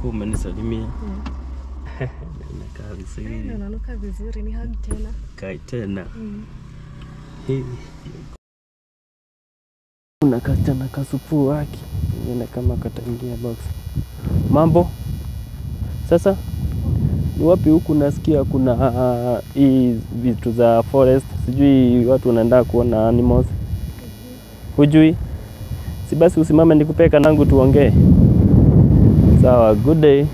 ulikuwa umenisalimia. Yeah. Nakaa Eh, vizuri. unanuka vizuri ni hug tena. Kai tena. Mm. Hii. Kuna kasichana kasupu wake nione kama kataingia box. Mambo sasa, ni wapi huku? Nasikia kuna ah, hii vitu za forest, sijui watu wanaenda kuona animals. Hujui? Si basi usimame nikupee kanangu tuongee. Sawa, good day.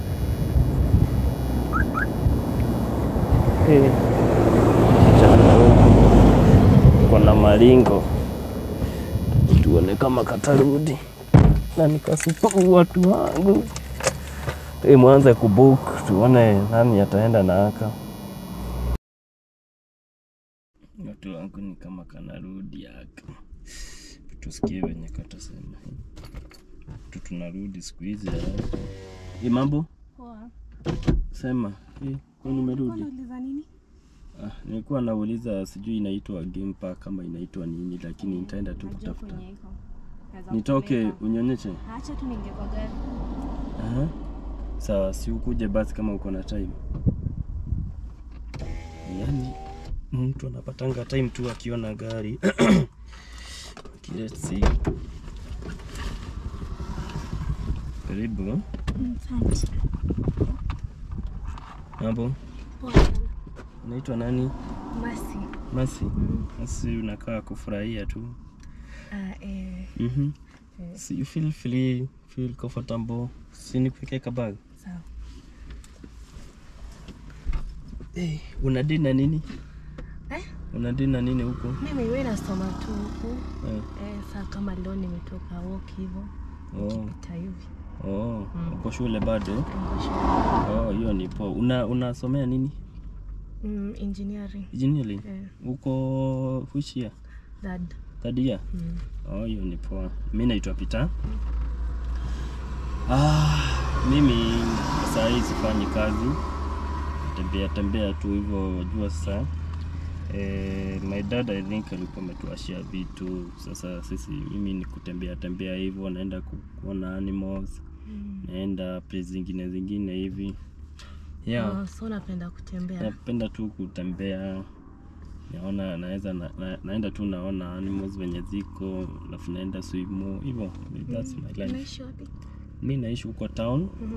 Eh, mchana huu kuna maringo, tuone kama katarudi na nikasupa watu wangu. Eh, mwanze kubook tuone nani ataenda na aka. Watu wangu ni kama kanarudi aka, tusikie venye katasema. Tu tunarudi siku hizi haraka. Hii mambo Poa. sema hii kwani umerudi? Unauliza nini? Ah, nilikuwa nauliza sijui inaitwa game park kama inaitwa nini, lakini nitaenda tu Najua kutafuta. kwenye iko. Naweza Nitoke kupeleka. unyonyeshe? Acha tu ninge kwa gari. Aha. Sawa, si ukuje basi kama uko na time. Yaani mtu anapatanga time tu akiona gari. Okay, let's see. Karibu. Mm, Asante. Mambo? Poa sana. Unaitwa nani? Masi. Masi. Mm. Masi unakaa kufurahia tu. Ah, eh, Mhm. eh, So you feel free, feel comfortable. Si nikuwekee kabag. sawa. Hey, unadili na nini? Eh? Unadili na nini huko? Mimi wewe nasoma tu huku. Eh. Eh, saa kama leo nimetoka walk hivyo. Oh, Nikipita hivi. oh, Mm. uko shule bado? Niko shule. Oh, hiyo ni poa. Una unasomea nini? Mm, engineering. Engineering? Eh, Uko which year? dad. Third year? Mm. Oh, hiyo ni poa. Mimi naitwa Peter. Ah, mimi saa hii sifanyi kazi. Tembea tembea tu hivyo wajua sasa. Eh, my dad I think alikuwa ametuashia vitu. Sasa sisi mimi ni kutembea tembea hivyo naenda ku- kuona animals, Mm. naenda place zingine zingine hivi. Yeah. Oh, so napenda kutembea. Napenda tu kutembea, naona naweza na, na, naenda tu naona animals venye ziko, alafu naenda swimo hivyo. That's my life. Unaishi wapi? Mi naishi huko town Mhm.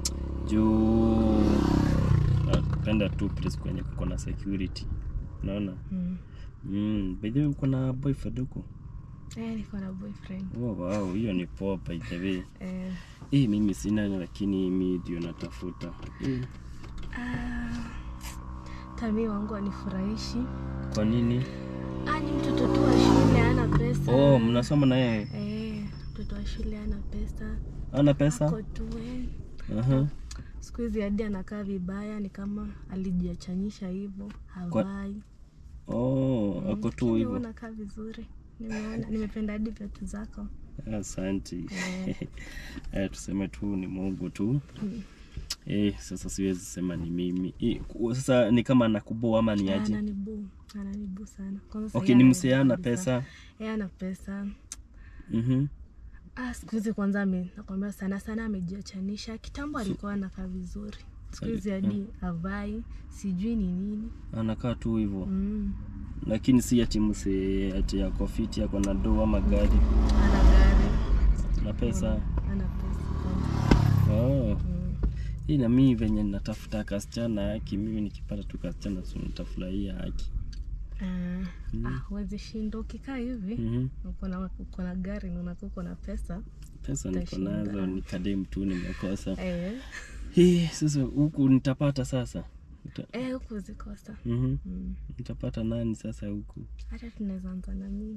juu napenda tu place kwenye kuko na security, unaona. Mm. Mm, by the way uko na boyfriend huko? Eh, niko na boyfriend. Oh, wow, hiyo ni poa by the way. Eh, Eh, mimi sina lakini mi ndio natafuta. Eh, ah, tami wangu anifurahishi. kwa nini? Ah, ni mtoto tu wa shule ana pesa. Oh, mnasoma na yeye? Eh, mtoto wa shule ana pesa. Ana pesa? Ako tu eh. Aha. Siku hizi hadi anakaa vibaya, ni kama alijiachanyisha hivyo, havai. Oh, ako tu Lakini hivyo. unakaa vizuri. Nimeona, nimependa hadi viatu zako. Asante. Eh. Eh, tuseme tu ni Mungu tu. Mm. Eh, sasa siwezi sema ni mimi. Eh, ku- sasa ni kama nakuboa ama ni aje? Ananibu, ananibu sana. Kwanza sasa Okay, yeye ni msee ana ananibu kabisa. pesa. Yeye ana pesa. Mhm. Ah, siku hizi kwanza ame, nakwambia sana sana amejiachanisha. Kitambo alikuwa anakaa vizuri, siku hizi hadi havai, sijui ni nini. Anakaa tu hivyo. Mm. Lakini si ati msee ati yako fiti yako na do ama gari Ana gari, na pesa. ana pesa kwanza. Oh. Mm. Hii na mimi venye natafuta kasichana haki, mimi nikipata tu kasichana tu nitafurahia haki. Ah, Mm. ah, huwezi shinda ukikaa hivi Mhm. uko na uko na gari na unakuwa uko na pesa Pesa niko Utashinda. nazo, ni kadem tu nimekosa. eh, Hii sasa huku nitapata sasa. Nita, eh, huku zikosa mhm. mm. Nitapata nani sasa huku? Hata tunaweza anza na mimi,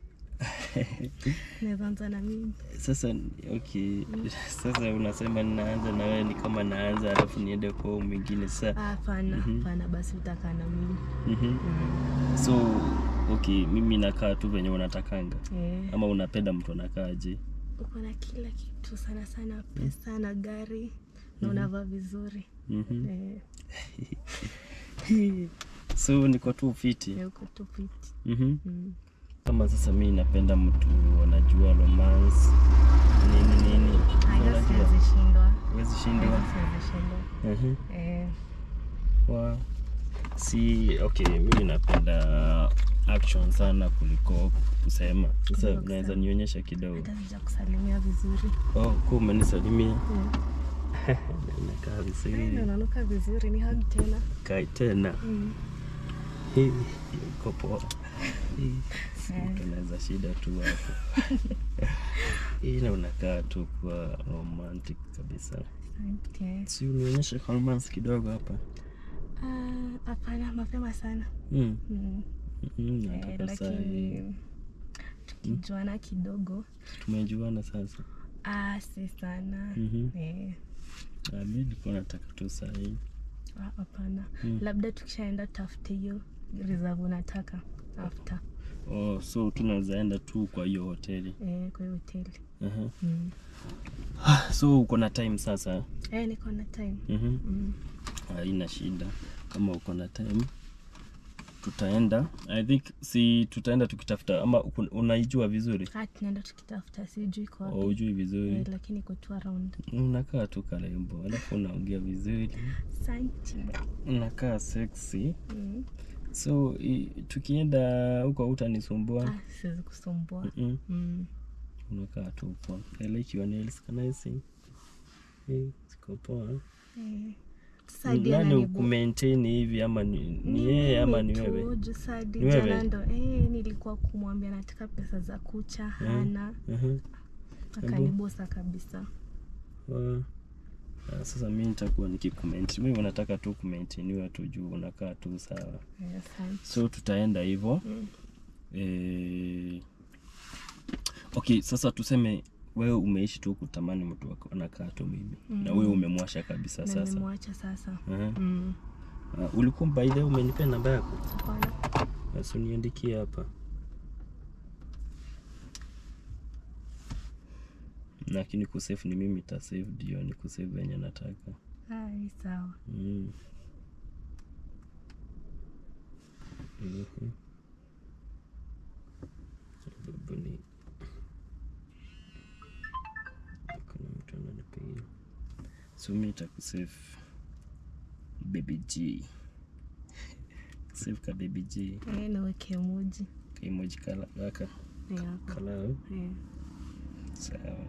tunaweza anza na mimi Sasa okay, sasa unasema ninaanza na wewe, ni kama naanza alafu niende kwa huyu mwingine sasa. Ah, Hapana, Mhm. hapana, basi utakaa na mimi Mhm. mm. So okay, mimi nakaa tu venye unatakanga eh. ama unapenda mtu anakaaje? uko na kila kitu sana sana, pesa na gari na unavaa vizuri Mhm. eh, So niko tu fiti. eh, uko tu fiti Mhm. mm. Kama sasa mi napenda mtu anajua romance nini nini, Hayo unajua siwezi shindwa huwezi shindwa siwezi shindwa Mhm. eh, Wa- si okay mimi napenda action sana kuliko kusema sasa Kuliko unaweza kusema. nionyesha kidogo hata sija kusalimia vizuri oh ku umenisalimia Mm. nakaa Eh, vizuri unanuka vizuri ni hug tena kai tena Mm. Hii, iko poa Hii, si Eh. mtu anaweza shida tu hapo hii na unakaa tu kwa romantic kabisa Asante. si unionyeshe romance kidogo hapa Ah, hapana mapema sana mm. Mm. Mm, Eh, nataka saa hii. lakini tukijuana kidogo tumejuana sasa ah, si sana Mhm. Eh, Ah, mi nilikuwa nataka tu saa hii ah, hapana Mm. labda tukishaenda tafute hiyo reserve unataka after oh, so tunaweza enda tu kwa hiyo hoteli eh, kwa hiyo hoteli uh-huh. mm. so uko na time sasa eh, niko na time mm-hmm. mm. haina shida kama uko na time tutaenda i think si tutaenda tukitafuta ama uko- unaijua vizuri ah, tunaenda tukitafuta sijui iko wapi au ujui vizuri eh, lakini iko tu around unakaa tu karembo alafu unaongea vizuri Asante. unakaa sexy mm. so i, tukienda huko utanisumbua ah, siwezi kusumbua Mm-mm. mm. unakaa tu poa I like your nails can I see hey, ziko poa eh. Sasa hadi nani ananibu- ukumaintain hivi ama ni, ni Ni yeye ama ni mimi tu, wewe juu saa hadi Ni wewe? jana ndo eh, nilikuwa kumwambia nataka pesa za kucha hana Mhm. akanibosa kabisa Wa- Ah, sasa mi nitakuwa nikikumaintain wewe unataka tu kumaintainiwa tu juu unakaa tu sawa Eh, asante. so tutaenda hivyo Mm. eh, okay sasa tuseme wewe umeishi tu kutamani mtu wako anakaa tu mimi na wewe umemwasha kabisa na sasa nimemwacha sasa Aha. mm. Ah, ulikuwa by the way umenipea namba yako hapana basi uniandikie hapa lakini kusave ni mimi tasave ndio ni kusave venye nataka Ah, ni sawa mm. Mhm. Sababu ni kuna mtu ananipigia so mi takusave baby g save ka baby g eh, naweke emoji kaimoji kala kaka Eh, hapo. kalao Eh. sawa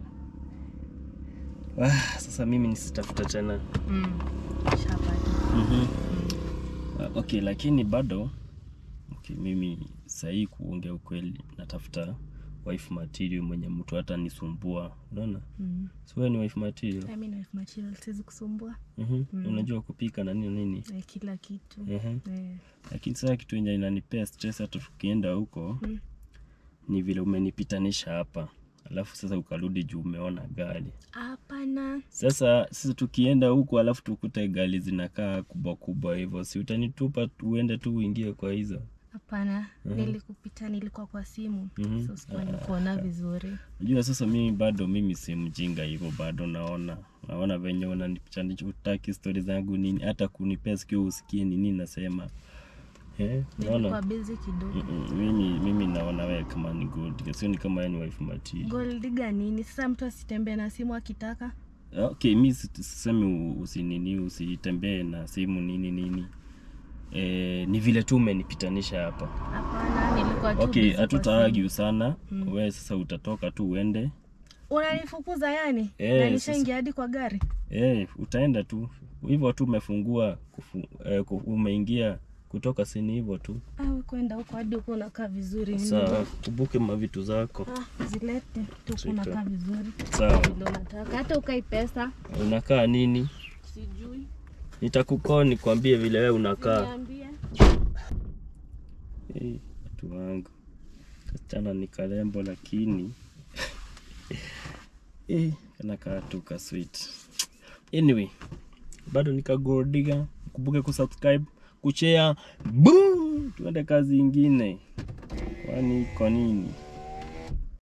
ah, sasa mimi nisitafuta tena Mm. Shapata. mm-hmm. uh, okay lakini bado okay, mimi sahii kuongea ukweli natafuta wife material mwenye mtu hata nisumbua unaona Mm. so wewe ni wife material Ah, mi na wife material siwezi kusumbua mm-hmm. unajua kupika na nini nini eh, kila kitu mm-hmm. eh. lakini sasa kitu enye inanipea stress hata tukienda huko Mm. ni vile umenipitanisha hapa alafu sasa ukarudi juu umeona gari hapana sasa sisi tukienda huku alafu tukute gari zinakaa kubwa kubwa hivyo si utanitupa uende tu uingie kwa hizo hapana nilikupita nilikuwa kwa simu Mhm. so sikuwa nikuona vizuri Unajua sasa mimi bado mimi si mjinga hivyo bado naona naona venye unanipichanisha utaki stori zangu nini hata kunipea sikio usikie ni nini nasema eh, nilikuwa naona busy kidogo Mm-mm, mimi mimi naona wewe kama ni good sio ni kama yani wife material goldiga nini sasa mtu asitembee na simu akitaka okay mi si- sisemi u- usinini usitembee na simu nini nini eh, ni vile tu umenipitanisha hapa hapana nilikuwa tu okay busy kwa hatutaargue sana wewe sasa utatoka tu uende simu. unanifukuza yani Eh, na nishaingia hadi kwa gari Eh, utaenda tu hivyo tu umefungua kufu, eh, ku- umeingia kutoka sini hivyo tu awe kwenda huko hadi huko unakaa vizuri sawa kubuke mavitu zako ah, zilete tu Shika. unakaa vizuri sawa vile unataka hata ukai pesa unakaa nini sijui nitakukoo nikwambie vile wewe unakaa niambie Eh, watu wangu kasichana ni karembo lakini eh, kanakaa tu ka sweet anyway bado nikagordiga kumbuke kusubscribe kushare boom tuende kazi ingine kwani kwa nini